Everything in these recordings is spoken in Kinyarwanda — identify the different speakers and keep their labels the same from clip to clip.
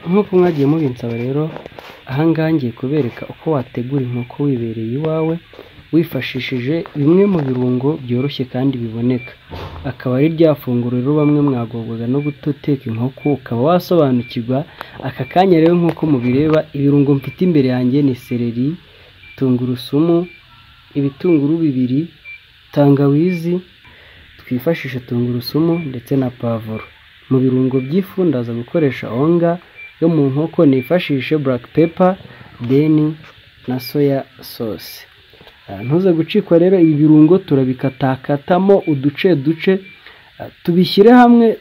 Speaker 1: nk'uko mwagiye mubinsaba rero aha ngaha ngiye kubereka uko wategura inkoko wibereye iwawe wifashishije bimwe mu birungo byoroshye kandi biboneka akaba ari rya funguro rero bamwe mwagorwaga no guteka inkoko ukaba wasobanukirwa aka kanya rero nk'uko mubireba ibirungo mfite imbere yanjye ni seleri tungurusumu ibitunguru bibiri tangawizi twifashisha tungurusumu ndetse na pavuro mu birungo by'ifu ndaza gukoresha onga yo mu nkoko nifashishe black pepper deni na soya sauce ntuze gucikwa rero ibi birungo turabikatakatamo uduce duce tubishyire hamwe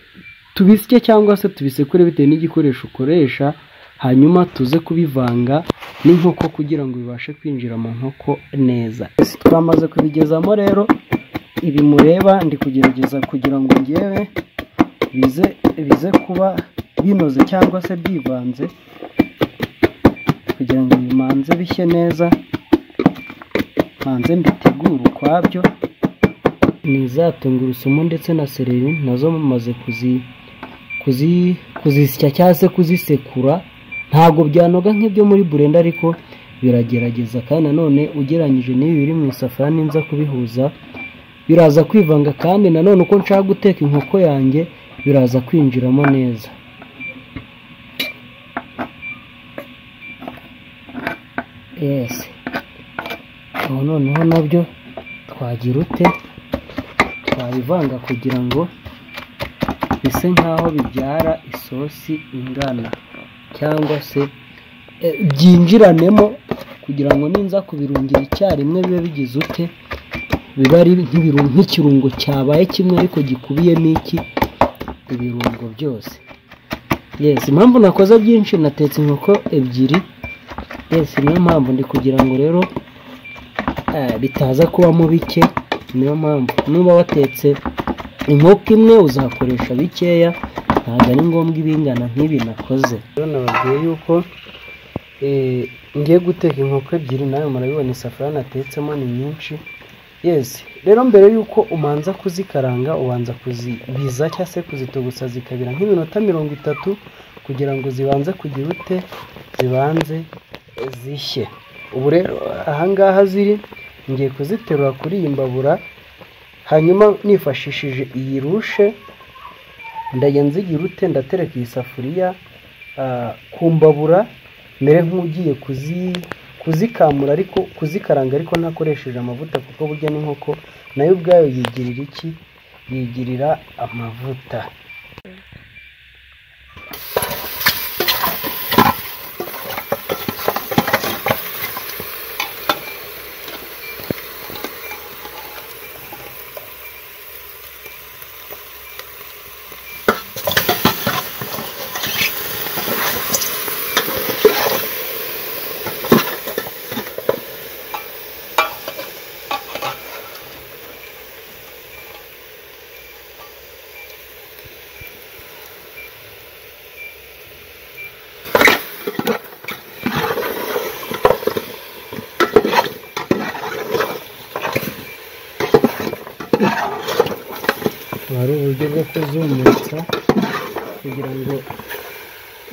Speaker 1: tubisye cyangwa se tubisekure bitewe n'igikoresho ukoresha hanyuma tuze kubivanga n'inkoko kugira ngo bibashe kwinjira mu nkoko neza twamaze kubigezamo rero ibi mureba ndi kugerageza kugira ngo ngewe bize bize kuba binoze cyangwa se byivanze kugira ngo bimanze bishye neza manze mbitegure ukwabyo ni za tungurusumu ndetse na sereri nazo mumaze kuzi kuzi kuzisya cyangwa se kuzisekura ntabwo byanoga nk'ibyo muri burenda ariko biragerageza kandi nanone ugereranyije n'ibi biri mu isafuriya ninza kubihuza biraza kwivanga kandi nanone uko nshaka guteka inkoko yanjye biraza kwinjiramo neza yesi ubu noneho nabyo twagira ute twabivanga kugira ngo bise nk'aho bibyara isosi ingana cyangwa se eh, byinjiranemo kugira ngo ninza kubirungira icyarimwe bibe bigize ute biba ari nk'ibirungo nk'ikirungo cyabaye kimwe ariko gikubiyemo iki ibirungo byose yes impamvu nakoze byinshi natetse inkoko ebyiri yes niyo mpamvu ndi kugira ngo rero eh, bitaza kubamo bike niyo mpamvu niba watetse inkoko imwe uzakoresha bikeya ntabwo ari ngombwa ibingana nk'ibi nakoze rero nababwiye yuko eh, ngiye guteka inkoko ebyiri nawe murabibona isafuriya natetsemo ni nyinshi yesi rero mbere y'uko umanza kuzikaranga ubanza kuzibiza cyangwa se kuzitogusa zikabira nk'iminota mirongo itatu kugira ngo zibanze kugira ute zibanze zishye ubu rero ahangaha ziri ngiye kuziterura kuri iyi mbabura hanyuma nifashishije iyi rushe ndajya nzigira ute ndatereka iyi safuriya ah, ku mbabura mbere nk'ugiye kuzi kuzikamura ariko kuzikaranga ariko ntakoresheje amavuta kuko burya n'inkoko nayo ubwayo yigirira iki yigirira amavuta hari uburyo bwo kuzumutsa kugira ngo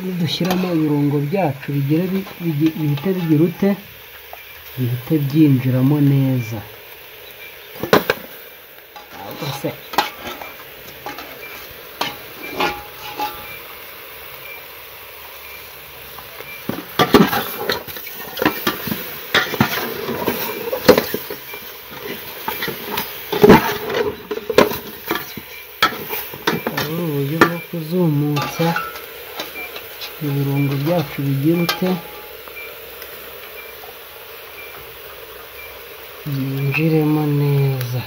Speaker 1: nidushyiramo ibirungo byacu bigire bi- bigi- bihite bigira ute bihite byinjiramo neza Ntabwo se hari uburyo bwo kuzumutsa ibirungo byacu bigira ute byinjiremo neza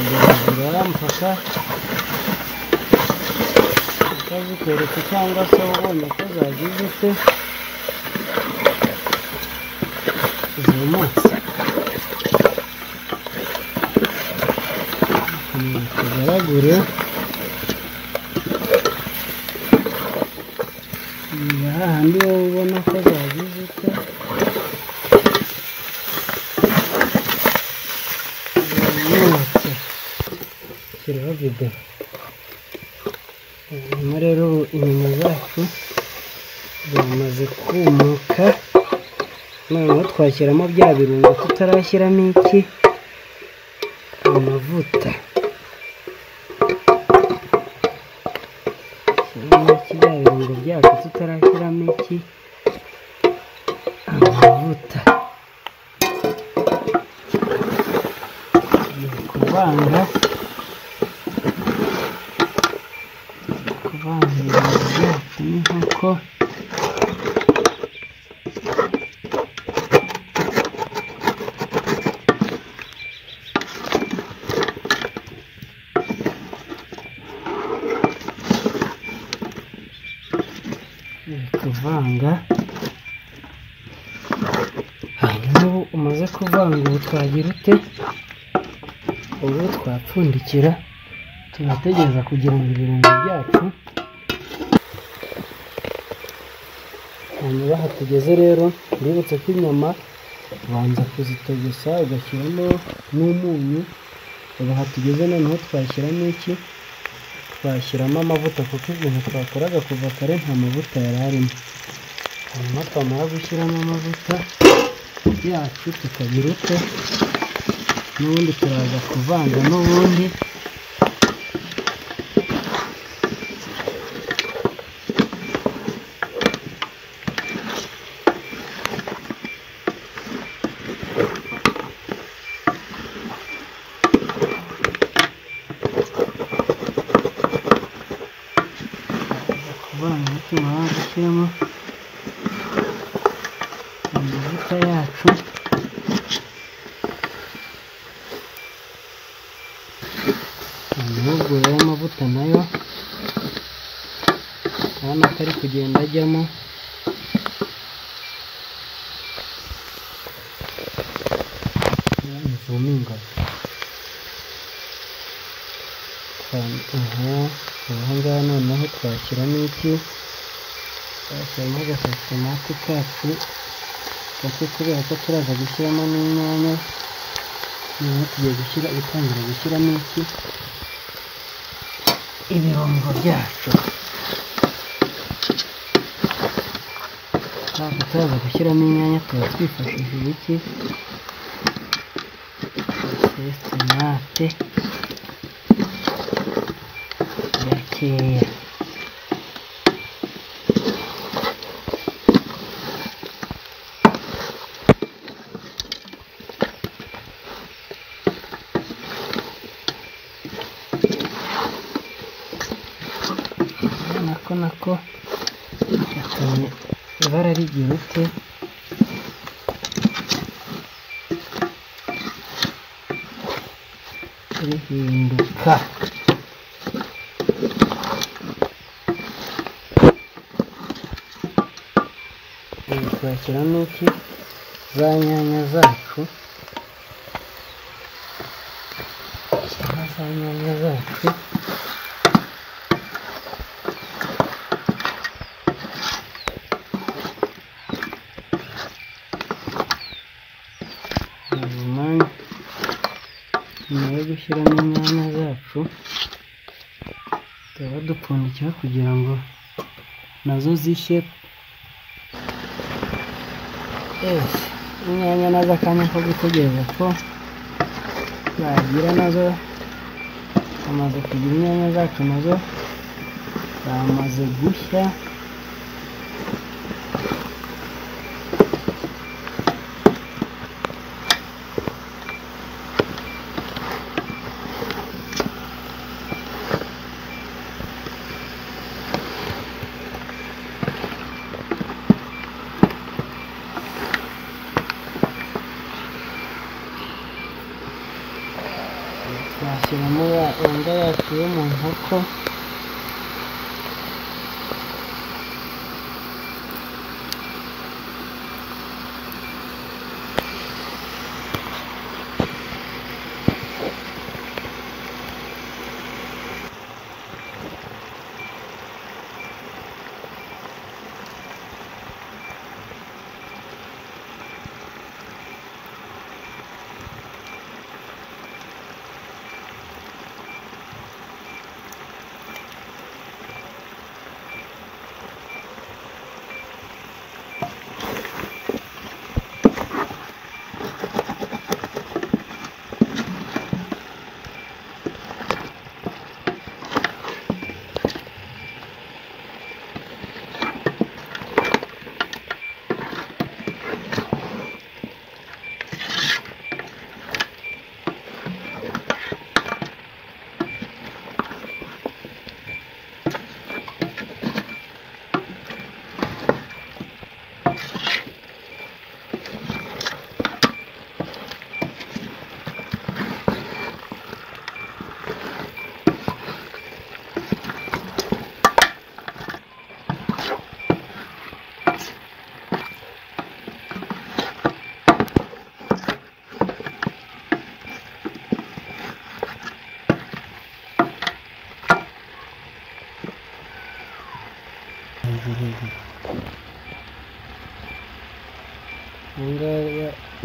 Speaker 1: mpaka utaziteretse cyangwa se ubonye ko zagize ute zumutse tugaragure ahandi wowe ubona ko zagize ute zumutse shyiraho vido hanyuma rero ubu inyama zacu zamaze kumuka noneho twashyiramo bya birungo tutarashyiramo iki amavuta shyiramo iki bya birungo byacu tutarashyiramo iki amavuta Ni ukuvanga kuvanga ibintu byacu n'inkoko Uri kuvanga hanyuma ubu umaze kuvanga ubu twagira ute ubu twapfundikira tugategereza kugira ngo ibirungo byacu hanyuma aha tugeze rero uributse ko inyama ubanza kuzitogosa ugashyiramo n'umunyu ubu aha tugeze noneho twashyiramo iki twashyiramo amavuta kuko ibintu twakoraga kuva kare nta mavuta yari arimo hanyuma twamara gushyiramo amavuta yacu tukagira ute n'ubundi turaza kuvanga n'ubundi kuvanga tumara gushyiramo amavuta yacu ahubwo rero amavuta nayo urabona ko ari kugenda ajyamo ivume ingano ahangaha noneho twashyiramo iki twashyiramo agasatomati kacu kuko kubera ko turaza gushyiramo n'inyanya noneho tugiye gushyira gutangira gushyiramo iki ibirungo byacu ntabwo turaza gushyiramo inyanya tuba twifashishije iki sesitomate gakeya nako nako yatumye ibara rigira ute rihinduka Ubu twashyiramo iki za nyanya zacu Shyiramo za nyanya zacu hanyuma nyuma yo gushyiramo inyanya zacu tuba dupfundikira kugira ngo nazo zishye ese inyanya nazo akanya ko gutegereza ko zagira nazo amaze kugira inyanya zacu nazo zamaze gushya twashyiramo yanga yacu yo mu nkoko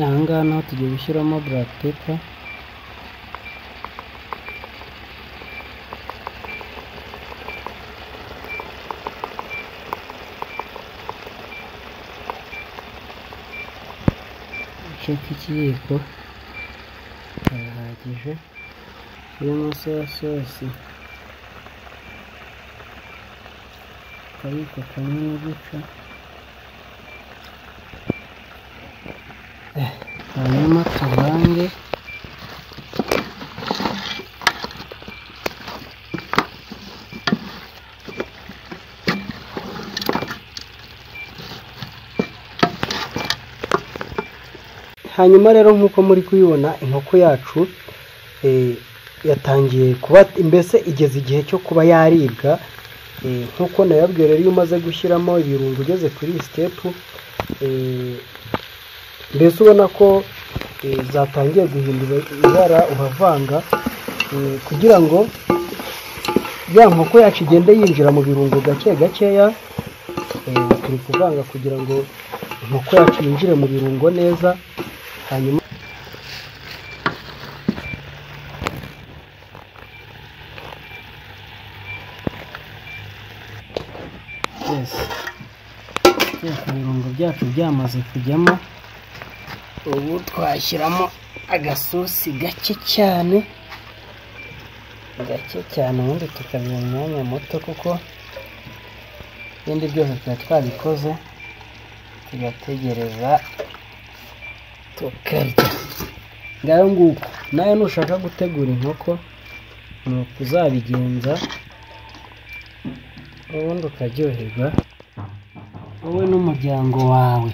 Speaker 1: aha ngaha naho tugiye gushyiramo black pepper igice cy'ikiyiko kirahagije kirimo soya sosi akayiko kamwe n'igice hanyuma tuvange hanyuma rero nk'uko muri kubibona inkoko yacu yatangiye kuba mbese igeze igihe cyo kuba yaribwa nk'uko nayabwiye rero iyo umaze gushyiramo ibirungo ugeze kuri iyi sitepu mbese ubona ko zatangiye guhindura ibara uravanga kugira ngo ya nkoko yacu igende yinjira mu birungo gake gakeya turi kuvanga kugira ngo inkoko yacu yinjire mu birungo neza hanyuma ibirungo byacu byamaze kujyamo ubu twashyiramo agasosi gake cyane gake cyane ubundi tukabiha umwanya muto kuko ibindi byose tuba twabikoze tugategereza tukarya ngayo nguko nawe nushaka gutegura inkoko ni uko uzabigenza ubundi ukaryoherwa wowe n'umuryango wawe